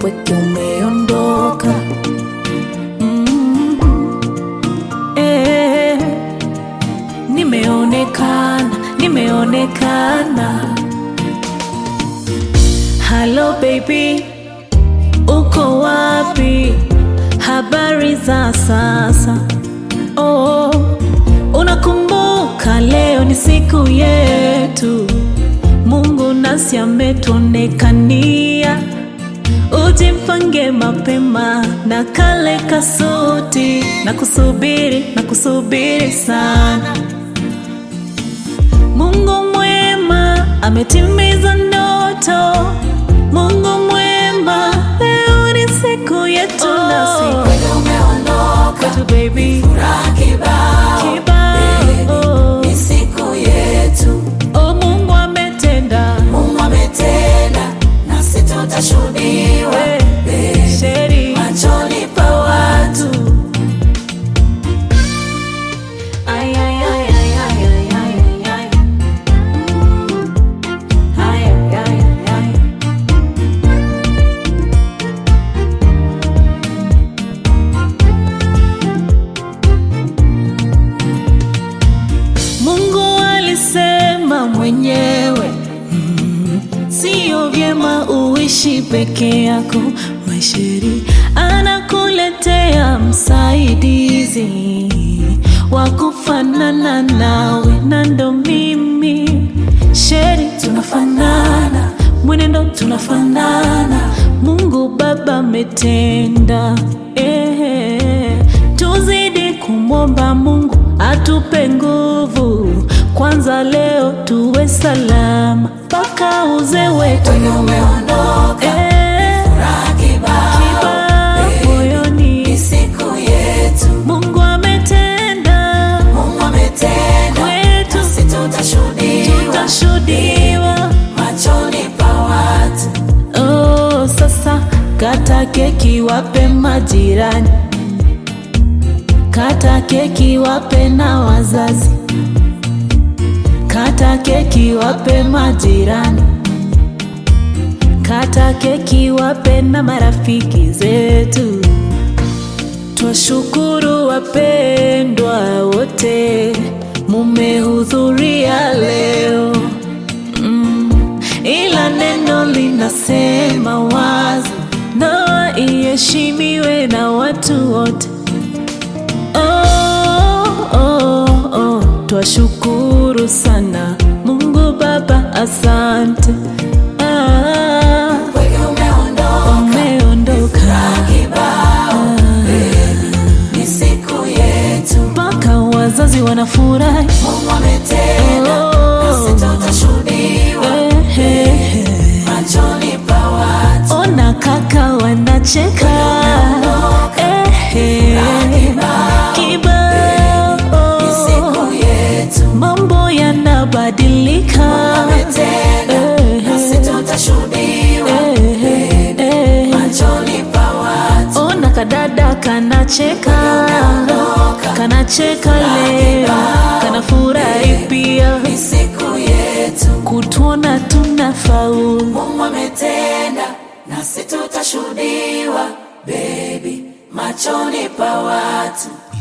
upweke umeondoka. Mm. Eh, nimeonekana, nimeonekana. Hello baby, uko wapi? Habari za sasa? Oh, unakumbuka leo ni siku yetu, Mungu nasi ametuonekania. Ujimpange mapema na kale kasuti, na kusubiri na kusubiri sana. Mungu mwema ametimiza ndoto. Mungu mwema, leo ni siku yetu nasi Kweli umeondoka, kwetu baby furaha kibao. kibao. Ni siku yetu, Oh, Mungu ametenda Mungu ametenda, nasi tutashuhudiwa Eh, sheri machoni pa watu. Ay, ay, ay, ay, ay, ay, ay, ay, ay. Mm. Ay, ay, ay, ay, ay. Mungu alisema mwenyewe mm, sio vyema uishi peke yako. Maisheri anakuletea msaidizi wa kufanana nawe, na ndo mimi Sheri, tunafanana mwenendo, tunafanana. Mungu Baba ametenda eh, tuzidi kumwomba Mungu atupe nguvu kwanza, leo tuwe salama mpaka uzee wetu Kweli umeondoka, eh, furaha kibao. kibao moyoni. Ni siku yetu, Mungu ametenda Mungu ametenda, kwetu, nasi tutashuhudiwa tutashuhudiwa. machoni pa watu. Oh, sasa kata keki wape majirani, kata keki wape na wazazi, kata keki wape majirani, kata keki wape na marafiki zetu. Twashukuru wapendwa wote, mumehudhuria leo mm, ila neno linasema wazi, ndoa iheshimiwe na watu wote. Oh, oh, oh, twashukuru sana Mungu Baba, asante ah, Kweli umeondoka, umeondoka kibao. Ni siku yetu, mpaka wazazi wanafurahi. Mungu ametenda, Oh. nasi tutashuhudiwa Eh, eh, eh. machoni pa watu. Ona kaka wanacheka eh, eh. Kibao Ni siku yetu, mambo yanabadilika ametenda, Eh, nasi tutashuhudiwa eh, eh. machoni pa watu. Ona kadada kanacheka kanacheka leo kanafurahi pia Ni siku yetu, kutuona tunafaulu Mungu ametenda, nasi tutashuhudiwa baby machoni pa watu.